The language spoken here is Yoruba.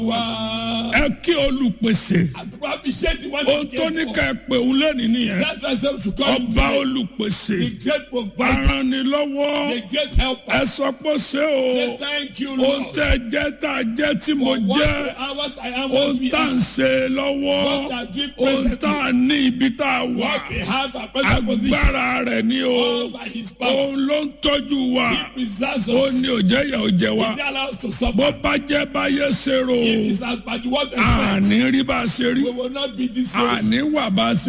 Wow. ẹ kí olùpèsè Appreciate the one ohun that tó cares ní for. ká ẹ pè òun lẹ́nìí nìyẹn That person should come to ọba the olùpèsè great provider, aranilọ́wọ́ the great helper. ẹ sọ pé ṣé o Say thank you, ohun Lord. tẹ́ jẹ́ tá a jẹ́ tí mo For what jẹ́ we are, what I am, what ohun we tá à ń are, ṣe lọ́wọ́ what are we ohun tá presently, à ní ibi tá a wà what we have, our present position, agbára rẹ̀ ni o all by His power. òun ló ń tọ́jú wa He preserves ó us. ní òjẹ́ yẹ òjẹ́ wa He allows us to bó suffer. bá jẹ́ báyé ṣe rò It is as bad what expect. àní rí bá a ṣe rí We will not be this way. àní wà bá a ṣe